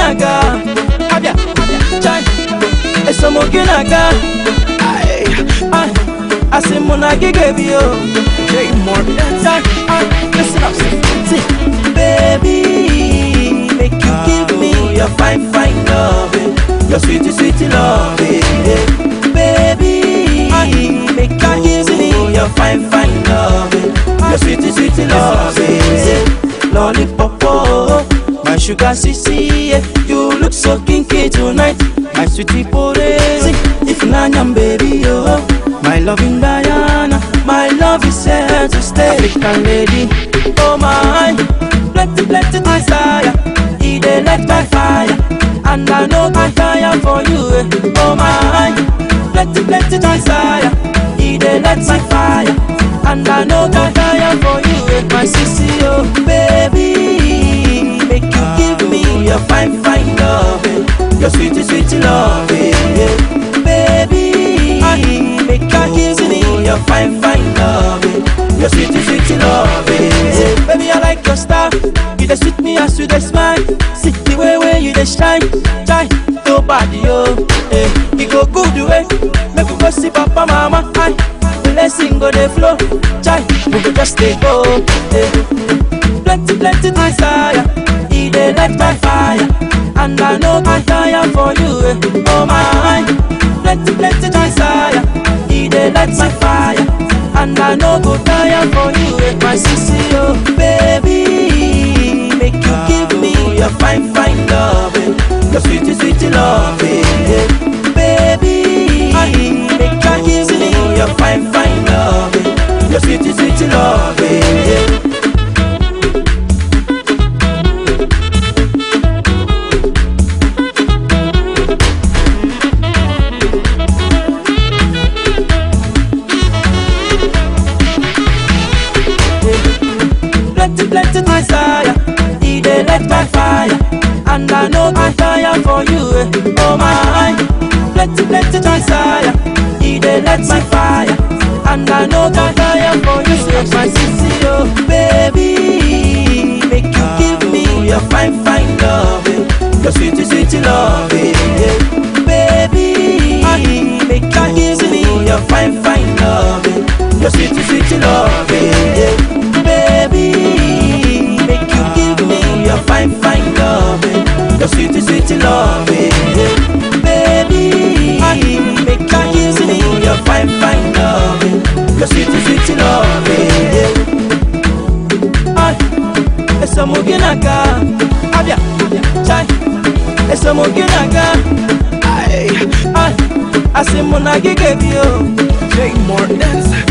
esomoginaga abia chai esomoginaga ai ai asimuna gigabio Jay Morton chai ai listen up see baby make you give me your fine fine love your sweet sweet love baby make you give me your fine fine love your sweet sweet love lollipop oh, my sugar sissy yeah. you look so kinky tonight my sweetie porezi if nanyam baby oh my loving Diana my love is here to stay African lady oh my plenty plenty desire e dey light my fire and I know I tire for you eh. oh my plenty plenty desire e dey light my fire and I know I tire for you eh. my sissy oh baby make you give me your fine fine love eh. your sweet sweet love eh. baby make you give me your fine fine love eh. your sweet sweet love eh. baby I like your style you dey sweet me as you dey smile see the way way you dey shine shine nobody oh eh. e go good way make we go see papa mama aye. blessing go dey flow chai we go just dey go eh. plenty plenty desire e dey light my fire and I know I tire for you eh. oh my plenty plenty desire e dey light my fire and I no go tire for you eh. my sissy oh baby make you give me your fine fine love eh. your sweet sweet love eh. baby make you give me your fine fine love eh. your sweet sweet love eh. plenty, plenty desire. He dey light my fire, and I know I tire for you. Eh. Oh my, plenty, plenty desire. He dey light my fire, and I know I tire for you. So my sissy, oh baby, make you give me your fine, fine love, eh. your sweet, sweet love, eh. baby. Make you give me your fine, fine love, eh. your sweet, sweet love, eh. baby. Make you give me your fine, fine love, eh. your sweet, sweet love, eh. baby. Make you give me your fine, fine love, eh. your sweet, sweet love. Eh. Ay, esa muginaga, abia, chai, esa muginaga, ay, ay, asimuna gigabio, Jay Morton.